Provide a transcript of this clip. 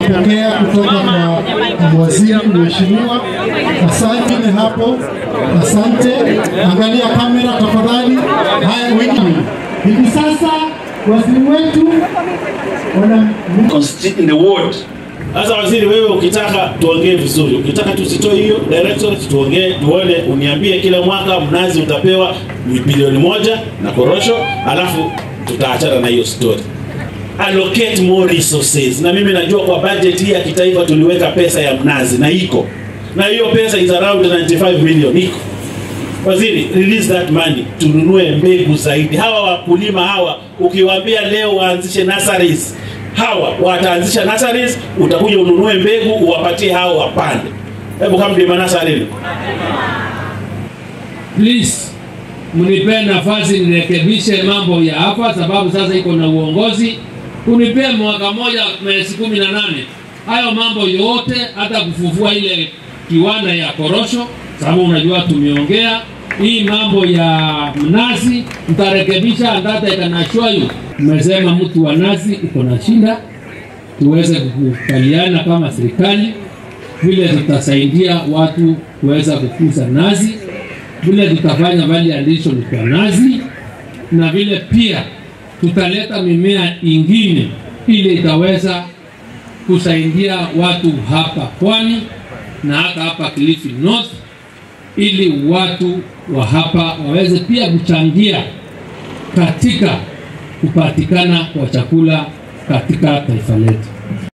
pokea kutoka kwa waziri mheshimiwa. Asante hapo, asante. Angalia kamera tafadhali. Haya, wengi hivi sasa waziri wetu wana consti- in the ward Sasa waziri, wewe ukitaka tuongee vizuri, ukitaka tusitoe hiyo directorate, tuongee tuone, uniambie kila mwaka mnazi utapewa bilioni moja na korosho, alafu tutaachana na hiyo story. Allocate more resources. Na mimi najua kwa budget hii ya kitaifa tuliweka pesa ya mnazi na iko na hiyo pesa is around 95 million iko. Waziri, release that money tununue mbegu zaidi. Hawa wakulima hawa ukiwaambia leo waanzishe nurseries, hawa wataanzisha nurseries, utakuja ununue mbegu uwapatie hao wapande. Hebu kama mlima nursery please mnipe nafasi nirekebishe mambo ya hapa, sababu sasa iko na uongozi. Unipe mwaka moja miezi kumi na nane hayo mambo yote, hata kufufua ile kiwanda ya korosho, sababu unajua tumeongea hii mambo ya mnazi, mtarekebisha ndata ikanashwayu. Mmesema mtu wa nazi uko na shinda, tuweze kukubaliana kama serikali vile tutasaidia watu kuweza kukuza nazi vile tutafanya value addition kwa nazi na vile pia tutaleta mimea ingine ili itaweza kusaidia watu hapa pwani na hata hapa Kilifi North, ili watu wa hapa waweze pia kuchangia katika kupatikana kwa chakula katika taifa letu.